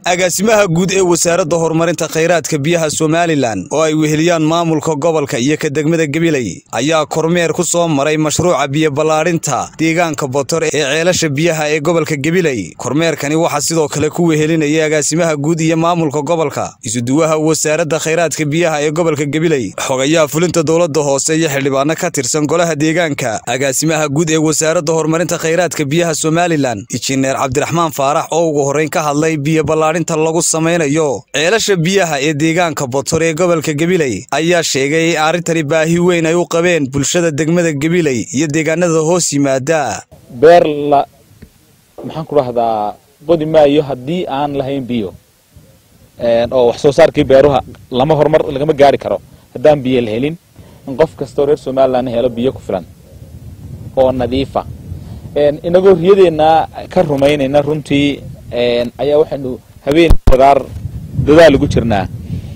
agaasimaha guud ee wasaaradda horumarinta khayraadka biyaha somalilan oo ay weheliyaan maamulka gobolka iyo ka degmada gabiley ayaa kormeer ku soo maray mashruuca biyo ballaadhinta deegaanka botor ee ceelasha biyaha ee gobolka gabiley kormeerkani waxaa sidoo kale ku wehelinayay agaasimaha guud iyo maamulka gobolka isuduwaha wasaaradda khayraadka biyaha ee gobolka gabiley xogayaha fulinta dowladda hoose iyo xildhibaano ka tirsan golaha deegaanka agaasimaha guud ee wasaaradda horumarinta khayraadka biyaha somalilan injineer cabdiraxmaan faarax oo ugu horreyn ka hadlay biyo ballaadhinta lagu samaynayo ceelasha biyaha ee deegaanka botor ee gobolka gabiley ayaa sheegay in arrintani baahi weyn ay u qabeen bulshada degmada gabiley iyo deegaanada hoos yimaada beer la maxaan ku dhahdaa qodi maayo haddii aan lahayn biyo oo wax soo saarkii beeruha lama horumar lagama gaari karo haddaan biyo la helin in qof kastoo reer somalilan helo biyo ku filan oo nadiifa inagoo riyadeenna ka rumaynayna runtii ayaa waxaynu habeen wadaar dadaal ugu jirnaa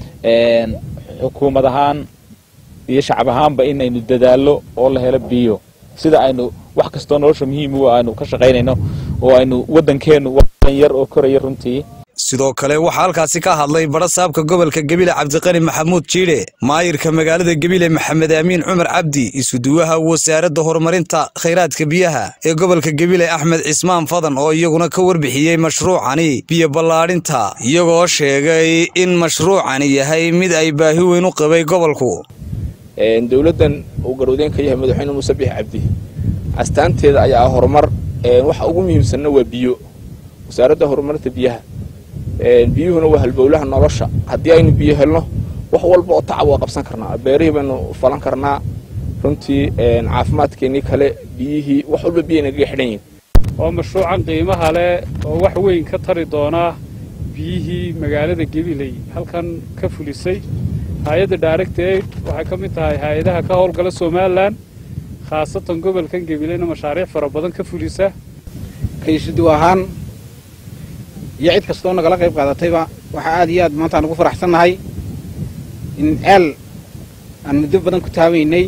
xukuumad ahaan iyo shacab ahaanba inaynu dadaallo oo la helo biyo sida aynu wax kastoo nolosha muhiim u aynu ka shaqaynayno oo aynu waddankeennu wadan yar oo koraya runtii sidoo kale waxaa halkaasi ka hadlay badhasaabka gobolka gebile cabdiqani maxamuud jiidhe maayirka magaalada gebile maxamed aamiin cumar cabdi isuduwaha wasaaradda horumarinta khayraadka biyaha ee gobolka gebile axmed cismaan fadan oo iyaguna ka warbixiyey mashruucani biyo ballaadhinta iyagoo sheegay in mashruucani yahay mid ay baahi weyn u qabay gobolku dowladdan uu garwadeen ka yahay madaxweyne muuse bix cabdi astaanteeda ayaa ah horumar waxa ugu muhiimsanna waa biyo wasaaradda horumarinta biyaha biyuhuna waa halbowlaha nolosha haddii aynu biyo helno wax walba oo tacab waa qabsan karnaa beerihii baynu falan karnaa runtii caafimaadkeennii kale biyihii wax walba biya nagaga xidhan yihin waa mashruucan qiimaha leh oo wax weyn ka tari doonaa biyihii magaalada gabiley halkan ka fulisay hay-adda direct aid waxay ka mid tahay hay-adaha ka howlgala somalilan khaasatan gobolkan gabileyna mashaariic fara badan ka fulisa kaysudu ahaan iyo cid kastoo nagala qayb qaadatayba waxaa aad iyo aad maanta aan ugu faraxsannahay in ceel aan muddo badan ku taabaynay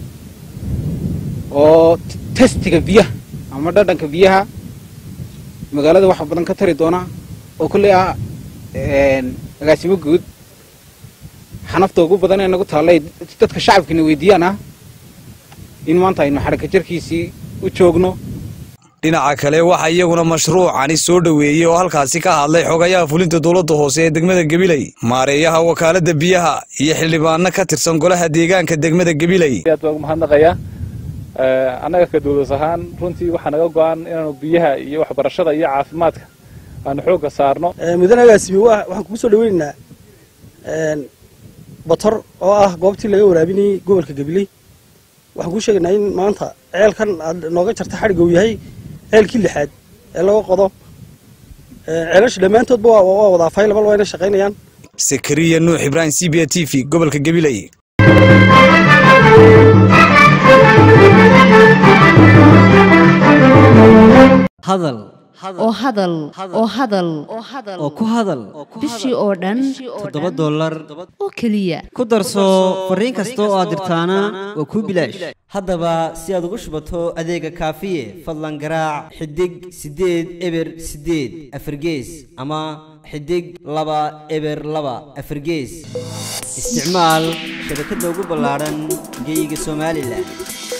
oo testiga biyaha ama dhadhanka biyaha magaalada waxa badan ka tari doona oo kolley ah agaasimo guud xanafta ugu badan ee nagu taallay dadka shacabkiina weydiiyaan ah in maanta aynu xadhaka jarkiisii u joogno dhinaca kale waxaa iyaguna mashruucani soo dhoweeyey oo halkaasi ka hadlay xogayaha fulinta dowladda hoose ee degmada gabiley maareeyaha wakaaladda biyaha iyo xildhibaano ka tirsan golaha deegaanka degmada gabiley aad baan ugu mahadnaqayaa annaga ka dowlas ahaan runtii waxaa naga go-an inaanu biyaha iyo waxbarashada iyo caafimaadka aanu xoogga saarno mudane agaasimi waxaan kugu soo dhaweynaynaa botor oo ah goobtii laga waraabinayey gobolka gabiley waxaan kuu sheegaynaa in maanta ceelkan aad nooga jarta xadhigga uu yahay ceelkii lixaad ee laga qodo ceelasha dhammaantoodba waa wadaa faylabal waa ina shaqaynayaan sakariya nuux ibraahim c b a t v gobolka gabiley hadal oo hadal oo hadal oo ku hadal bishii oo dhan toddoba dollar oo keliya ku darso fariin kasta oo aad dirtaana waa kuu bilaash haddaba si aad ugu shubato adeega kaafiye fadlan garaac xidig siddeed eber siddeed afargees ama xidig laba eber laba afargees isticmaal shabakadda ugu ballaadhan geeyiga somalilan